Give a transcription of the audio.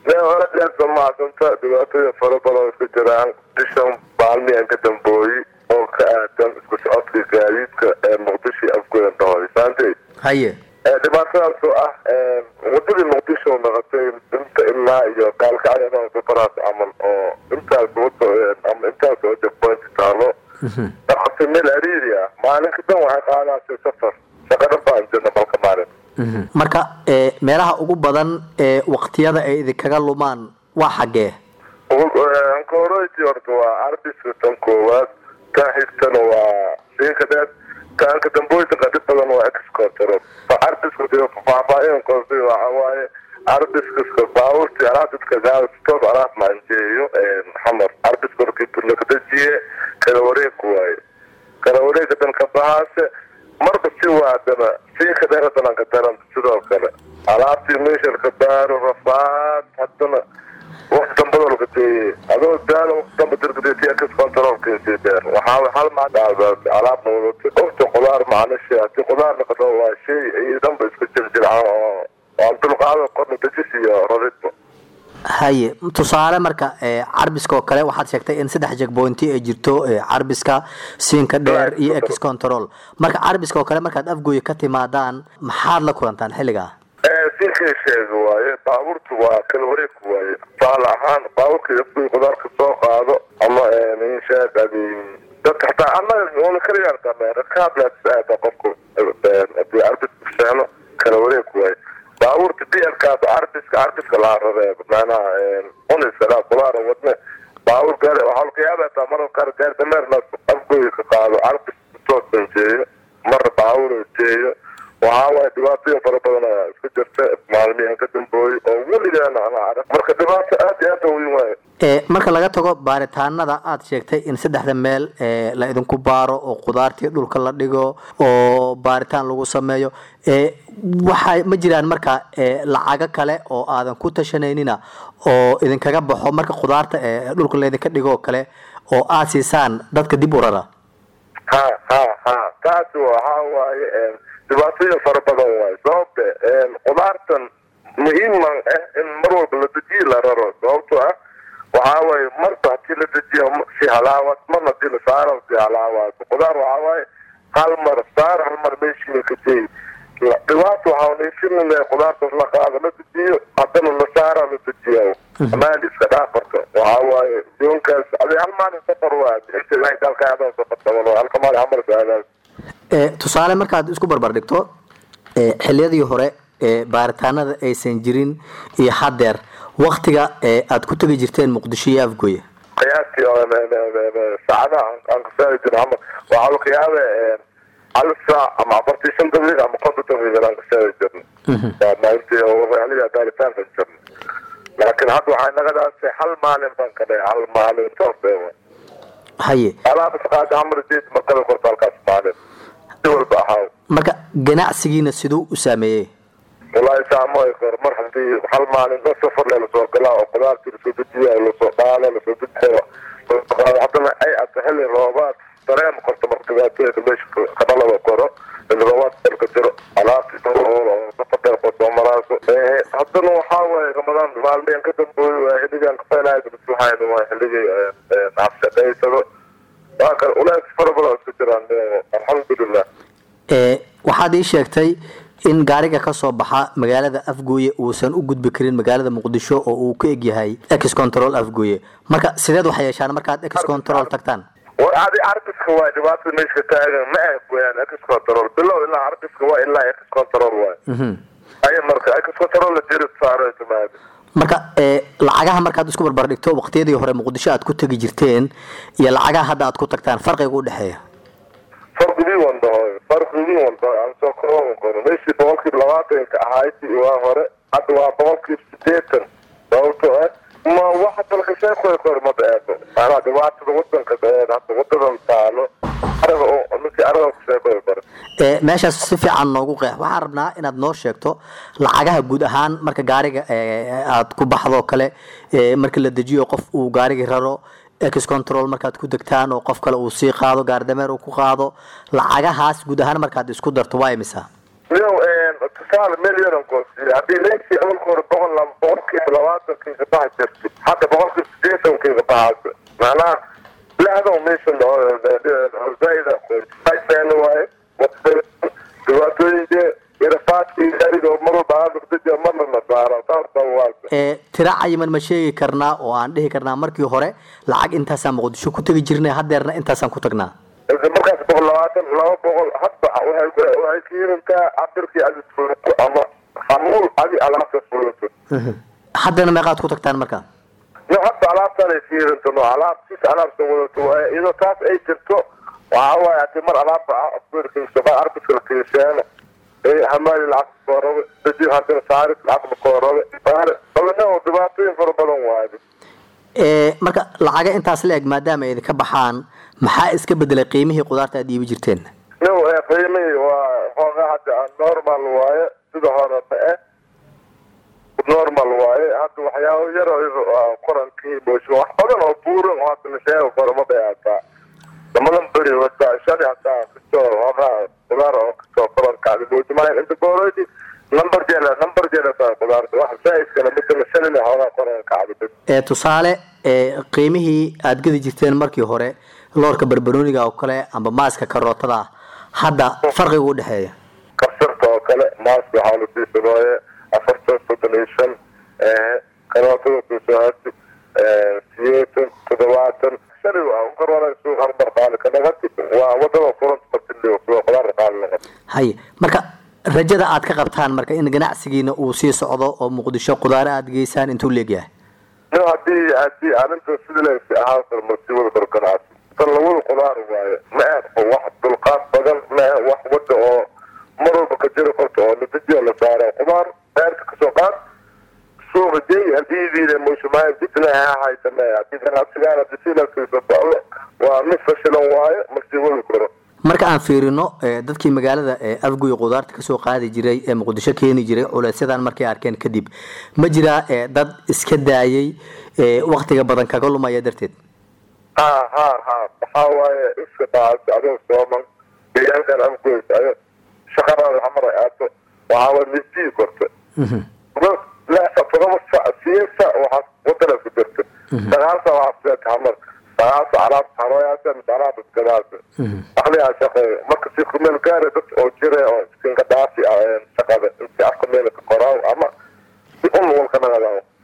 mee hore deesa mahadsanta dhibaatooyin fara badan isku jiraan bishan maalmihan ka dambooyi oo ka aadan isku socodka gaadiidka ee muqdisho afgoyn dhahoy saantay haye dhibaatadaas oo ah wadadii muqdisho noqotay inta ilaa iyo gaalkacyo safaraas camal oo intaas wado ama intaas oo jabpoint taalo noqotay meel ariiri ah maalinka dhan waxay qaadaasay safar shaqadhan baan jirna malka maalin marka ee, meelaha ugu badan ee waqtiyada ay idinkaga lumaan waa xaggee ankoroti horta waa arbiska tan koowaad tan xigtana waa siinka dheer taanka damboyta qadib badan waa excontrol arbiska dee faahfaahin koose waxa waaye arbiska baaburti alaab dadka gaastoob alaab maanjeeyo xamar arbiska horkii lakadajiye kala wareeg waaye kala wareega dan ka bahaase marba si waadana siinka dheer haddana ka daran sidoo kale alaabtii meeshalka baaro rafaad haddana waqti dambada laga deeyey adoo daala waqti damba dirgadeetiya kas controlkiisii dheer waxaa hal macdaadaas alaabna wadata qofta qudaar macnashe hadii qudaar noqoto waa shay ay dhanba iska jirjircaan oo aan dulqaado korna dejis iyo raridba haye tusaale marka ee, carbiska oo kale waxaad sheegtay in saddex jegbointi ay jirto ee, carbiska siinka dheer iyo ex control marka carbiska oo kale markaad afgooye ka timaadaan maxaad la kulantaan xilligaa sinkay sheega waaye baabuurtu waa kala wareeg waaye tusaale ahaan baabuurka afgoy qudaarka soo qaado ama inshaad adi dadka hataa annaga una kala yaartaa rakaablaas aada qofku hadii arbis kusheeno kala wareeg waaye baabuurta blkaas arbiska arbiska laa rabee macnaha unisalaa qudaara wadne baabuur gaari waxaa laga yaabaa taa marar qaar gaari dameerna afgoy ka qaado arbis soo sanjeeyo marna baabuur jeeyo waxaa waaye dhibaatooyin fara badan ayaa isku jirta maalmihan ka dambooyey oo weligaana ana arag marka dhibaato aad iyo aad u weyn waaye ee, marka laga tago baaritaanada aad sheegtay in saddexda meel ee, la idinku baaro oo qudaartii dhulka la dhigo oo baaritaan lagu sameeyo ee, waxay ma jiraan marka ee, lacago kale oo aadan ku tashanaynin oo idinkaga baxo marka qudaarta ee dhulka laydinka dhigo oo kale oo aad siisaan dadka dib u rara ha ha ha taasi waxaa waaye dhibaatooyin fara badan waaye sababte qudaartan muhiiman ah in mar walba la dejiye la raro sababtoo ah waxaa waaye marba hadii la dejiyo si halaawaad marna hadii la saaro si halaawaad qudaar waxaa waaye hal mar saar hal mar meeshii ka jeey dhibaato waxaa neefin qudaartaas la qaado la dejiyo haddana la saara la dejiyo maali iska dhaafarka waxaa waaye yoonkaas adi hal maalin safar waa inta ilahay dalka aadaan safar taban halka maalin hamar saadaas ee, tusaale markaad isku barbar dhigto ee, xilliyadii hore ee baaritaanada aysan jirin iyo haddeer waktiga ee aad ku tegi jirteen muqdisho iyo afgoye qiyaastii saacadaha aan kasaari jiro hamar waxaa laga yaaba hal saac ama afartii shan daqiiq ama konton daqiiq aan kasaari jirno waa maalintii xilliga baaritaanka jirno laakiin hadda waxay naga dhaasay hal maalin baan ka dhahay hal maalin toos haye alaabas qaada hamar jeed markada korta halkaas maalin si walba ahaaw marka ganacsigiina siduu u saameeyey wallaahi saamooy kor mar hadii hal maalin dhan safar le lasoo galaa oo qudaartii lasoo dejiya lasoo dhaalo lasoo dejiya haddana ay ata xilli roobaad dareem korta marka dhibaatooyinka meesha kadhalada koro xilli roobaad dalka jiro alaabtii safar dheer kor soo maraaso haddana waxaa waaye ramadaan maalmeen ka dambooyo waa xilligan kafeenahay maslaxayn waa xilligii nafshaqaysado waa kan ulaas fara badan isku jiraan alxamdulilah ee waxaad ii sheegtay in gaariga ka soo baxa magaalada afgooye uusan u gudbi karin magaalada muqdisho oo uu ka egyahay ex control afgooye marka sideed waxay yeeshaan markaad ex control tagtaan war adi arbiska waay dhibaatada meesha taagan ma ah weyaan ex control bilow ilaa arbiska waa ilaa ex control waay ay marka ex control la jiri saaro timaado marka ee lacagaha markaad isku barbar dhigto waqtiyadii hore muqdisho aad ku tegi jirteen iyo lacagaha hadda aad ku tagtaan farqiga u dhexeeya farqigii wan dhahoy farqigii wan dhahoy aan soo kooban karo meeshii boqolkiiba labaatanka ahayd waa hore hadda waa boqolkiiba sideetan sababtoo ah ma waxa dalka sheekoy kor ma eego maanaa dhibaatada wadanka hadda wadadan taalo araga oo ninkii araga ku sheekoy kore ee meeshaas si fiican noogu qeex waxaan rabnaa inaad noo sheegto lacagaha guud ahaan marka gaariga ee aad ku baxdo kale ee marka la dejiyo qof uu gaarigii raro ex control markaad ku degtaan oo qof kale uu sii qaado gaardameer uu ku qaado lacagahaas guud ahaan markaad isku darto waa imisa yow tusaale milyanan koosiye haddii leysii awalka hore boqol laba boqolkiiba labaatankiiga baxa jirtay hadda boqolkiiba sideetankiiga baxaasa macnaha laadan meeshan zaaida qoysaysan waaye dhibaatooyinka irafaadkii ariga mar walba aadurdaja marna na saara saasa waasa ee tiro cayiman ma sheegi karnaa oo aan dhihi karnaa markii hore lacag intaasaan muqdisho ku tegi jirnay haddeerna intaasaan ku tagnaa markaas boqol labaatan laba boqol hadba waxay waxay kiirintaa cabirkii adi fulato ama hamuul adi alaabta fulato haddana meeqaad ku tagtaan marka no hadda alaabtaan ay kiirinta no alaab sis alaabta wadato waaye iyadoo taas ay jirto waxaa waaye hadii mar alaabta arbiska kiisheena hamaali lacag koo rabe dadi hadana saaris lacag koo rabe badana dhibaatooyin fara badan waaye ee marka lacaga intaas la eg maadaama ay idinka baxaan maxaa iska bedelay qiimihii qudaarta aad iibi jirteen no qiimihii waa hoogaa hadda normal waaye sida horeta eh normal waaye hadda waxyaabo yar qorankii boosho wax badan oo buuran oo hadda la sheego karo ma dayaataa lamadan beri wata shali hataa kastoo hoogaa qudaar oo kastoo qorankaadi boojimaayan inta boorodi number jeela number jeela saa qudaarta wax saa'iskana midana shalina hoogaa qorankacdi ee tusaale ee qiimihii aad gadi jirteen markii hore loorka barbarooniga oo kale amba maaska karootada hadda farqiga u dhexeeya kabsarta oo kale maaska waxaa la siisanooye afartan soddon iyo shan karootada kusohati siyeetan toddobaatan shali karwana suuq harbar qaali ka dhagati waa wadada furanta qabtiliyo suuq qudaarta qaali naqati haye marka rajada aad ka qabtaan marka in ganacsigiina uu sii socdo oo muqdisho qudaare aad geysaan intuu leegyahay no hadii hadii arrinta sida leegsi ahaan karo masiibada dalkanaasi tan lawada qudaar waaye ma ah wax dulqaad badan ma ah wax wada oo mar walba ka jiro korta oo natiijo la saara qudaar beerta kasoo qaad suuqa jey hadiidiina mushmaay dibna ha haytame hadii ganacsigaan hadii silaskiisa socdo waa mid fashilan waaye masiibada koro marka aan fiirino dadkii magaalada afgoy qudaarta kasoo qaadi jiray ee muqdisho keeni jiray culeysyadan markay arkeen kadib ma jiraa dad iska daayay waktiga badan kaga lumaya darteed ha ha ha waxaa waaye iska daas adoo sooman deegaankan afgoys ayo shaqadaada xamar ay aato waxaa waaye misdii korta todoba sac siyeed sac waxaa wadana ku jirta sagaal sac waxaa kuseeta xamar sagaal sac alaabta haroyaasa mise alaabta iskadaasa aqligaa shaqeeyo marka si kumeel gaara dad oo jira oo iskinka dhaasi shaqada inti afka meelka qoraaw ama si un walka nagadaaw